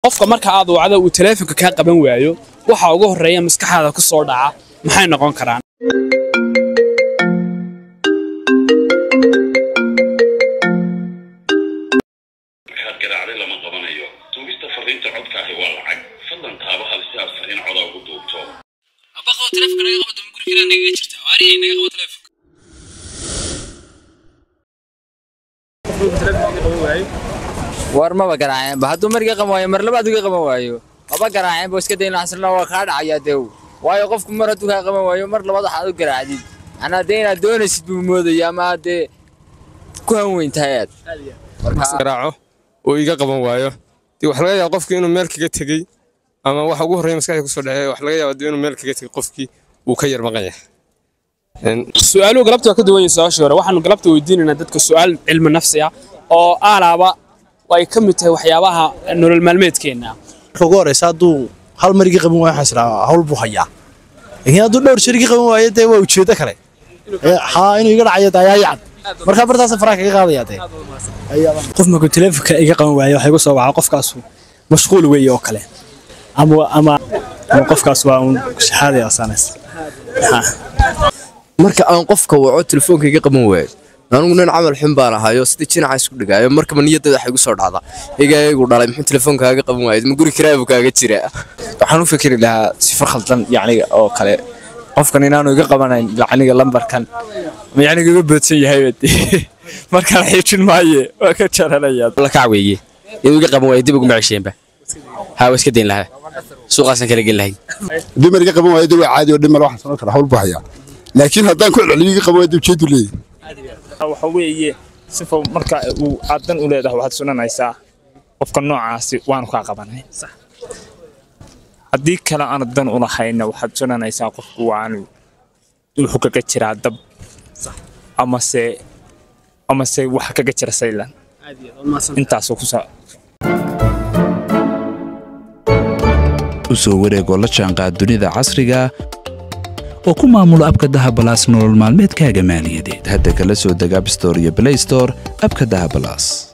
qofka marka aad wacdo uu taleefonka kaa qaban waayo waxa ugu horreeya maskaxaada ku soo dhaca maxay noqon karaan markaad garaacday lama qabanayo duubista fariinta codka ahi waa lacag fadlan taaba hal si aad fariin coda ugu duubto abaqo taleefonka naga qabo dama guriga nagaga jirta waariye naga qabo taleefonka war maba garaaceenba hadduu mar iga qaban waayo mar labaad iga qaban waayo maba garaaceenba iska dayn xasilna waa kaa dhacayaa dew waayo qofku mar hadduu kaa qaban waayo mar labaad waxaad u garaacdid anaa dee inaad doonaysid buu moodaya ama aad dee ku hanweyn tahay aad garaaco oo iga qaban waayo dee waxa laga yaaba qofkii inuu meel kaga tegey ama waxa ugu horreeya maskaxda kusoo dhacey waxa laga yaaba dee inuu meel kaga tegey qofkii uu ka yar maqan yahay su-aaluhu galabta waa ka duwan yihiin su-aashii hore waxaanu galabta weydiinaynaa dadka su-aal cilmi nafsi ah oo aalaaba ay ka mid tahay waxyaabaha nolol maalmeedkeenna marka ugu horeysa hadduu hal mar iga qaban waayo waxaan israa hawl buu hayaa laakiin hadduu dhowr jeer iga qaban waayo dee waa ujeedo kale Ee, haa inuu iga dhacayo dee ayaa yacan marka bartaasa faraha kaga qaadaya dee qof markuu taleefonka iga qaban waayo waxay ku soo wacaa qofkaasu mashquul weeye oo kale ama ama ama qofkaas waa uun shahaadaya asaanays marka aan qofka waco telefoonka iga qaban waayo anigu nin camal xun baan ahayo sida jinaca isku dhigaayo markaba niyadada waxay igu soo dhacdaa igaagu dhalay muxuu telefoonkaaga qaban waayay ma guri kiraabu kaaga jira waxaan u fikri lahaa sifar khaldan yacniga oo kale qofkan inaanu iga qabanayn yacniga lambarkan ama yacniga iga boodsan yahay markaan xiijin maaye waa ka jaranaya la kac weeye inuu iga qaban waayo dib ugu macisheenba haa waa iska dayn lahaa suuqaasan kala geli lahayn dumar iga qaban waayo dee waa caadi oo dhimar waxaan samayn karaa hawl buu hayaa laakiin haddaan ku celceliyo iga qaban waayo dee ujeedu leeyahay waxa weeye sifa marka uu aad dan u leedahay waxaad sunanaysaa qofka noocaasi waanu kaa qabanay haddii kale aanu dan u lahayna waxaad sunanaysaa qofku waanu wuxuu kaga jiraa dab amase amase waxa kaga jira saylan intaasoo kusa u soo wareegoo la jaanqaad dunida casriga oo ku maamulo abka dahabalaas nolol maalmeedkaaga maaliyadeed hadda kala soo deg abstore iyo blaystore abka dahabalaas